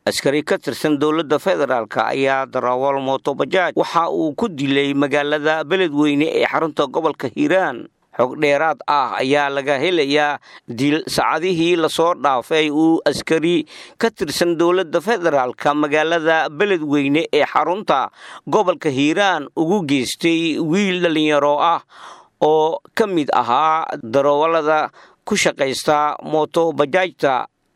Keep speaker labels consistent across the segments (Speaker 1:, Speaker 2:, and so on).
Speaker 1: askari ka tirsan dowladda federaalk ayaa darawal mootobajaaj waxa uu ku dilay magaalada beledweyne ee xarunta gobolka hiiraan xog dheeraad ah ayaa laga helayaa dil saacadihii lasoo dhaafay uu askari ka tirsan dowladda federaalka magaalada beledweyne ee xarunta gobolka hiiraan ugu geystay wiil dhallinyaro ah oo ka mid ahaa darawallada ku shaqaysta mootobajaajta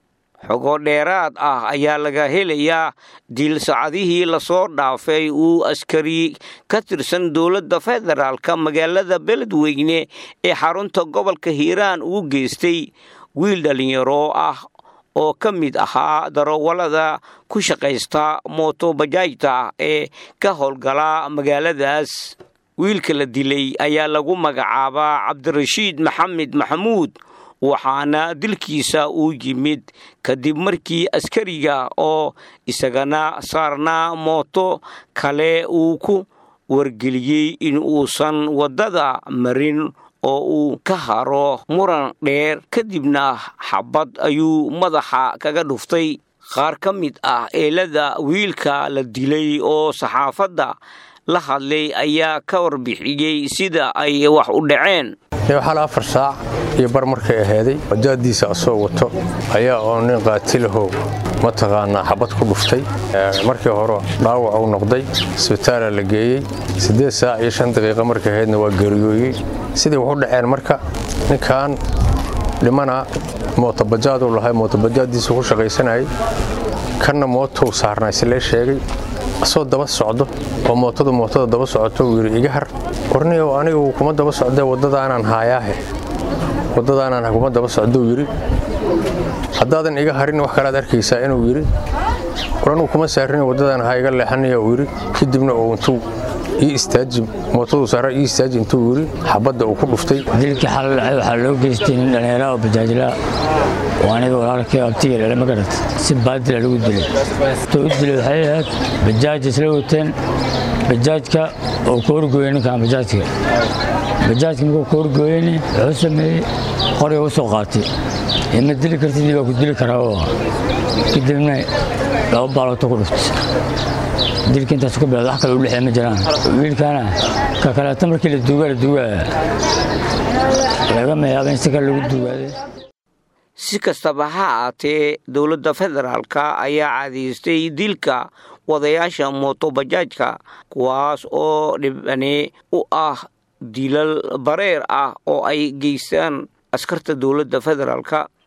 Speaker 1: xogo dheeraad ah ayaa laga helayaa dil saacadihii lasoo dhaafay uu askari ka tirsan dowladda federaalka magaalada beledweyne ee xarunta gobolka hiiraan ugu geystay wiil dhallinyaro ah oo ka mid ahaa darawallada ku shaqaysta mootobajaajta ee ka howlgala magaaladaas wiilka la dilay ayaa lagu magacaabaa cabdirashiid maxamed maxamuud waxaana dilkiisa uu yimid kadib markii askariga oo isagana saarnaa mooto kale uu ku wargeliyey in uusan waddada marin oo uu ka haro muran dheer kadibna xabad ayuu madaxa kaga dhuftay qaar ka mid ah eelada wiilka la dilay oo saxaafadda la hadlay ayaa ka warbixiyey sida ay wax u dhaceen
Speaker 2: xal afar saac iyo bar markay ahaaday bajaadiisa asoo wato ayaa oo nin qaatilahow mataqaanaa xabad ku dhuftay markii hore dhaawac uu noqday isbitaala la geeyey siddeed saac iyo shan daqiiqa markay ahaydna waa geeriyooyey sidai waxu dhaceen marka ninkan dhimana mootobajaaduu lahay mootobajaaddiisu ku shaqaysanayay kanna mootou saarnaa islee sheegay asoo daba socdo oo mootadu mootada daba socoto uu yidhi iga har warniyow anigu kuma daba socdee waddadaanaan haayaahe waddadaanaan kuma daba socdou yidhi haddaadan iga harin wax kalaad arkaysaa inuu yidhi war anugu kuma saarrin waddadaan ha iga leexanaya uu yidhi kadibna uu intuu ii istaaji mootaduu saara ii istaaji intuu yidhi xabadda uu ku dhuftay
Speaker 3: dilkii xal dhacay waxaa loo geystay nin dhallinyara oo bajaajlaa oo aniga walaalkii abtiga dhale ma garat si baadila lagu dilay tuu u dilay waxay ahayd bajaaj isla wateen bajaajka oo ka horgooyey ninkan bajaajka bajaajka markuu ka horgooyeyni wuxuu sameeyey qoriga u soo qaatay ima dili kartidii baa ku dili karaa oo kadibna laba baalooto ku dhuftay dilka intaas ku bilaad wax kale u dhexee ma jiraan wiilkaana ka kaleeto markii la duugaa la duugaaya lagama yaaba in si kale lagu duugaaday
Speaker 1: si kastaba ha aatee dowladda federaalka ayaa cadaystay dilka wadayaasha mootobajaajka kuwaas oo dhibane u ah dilal bareer ah oo ay geystaan askarta dowladda federaalka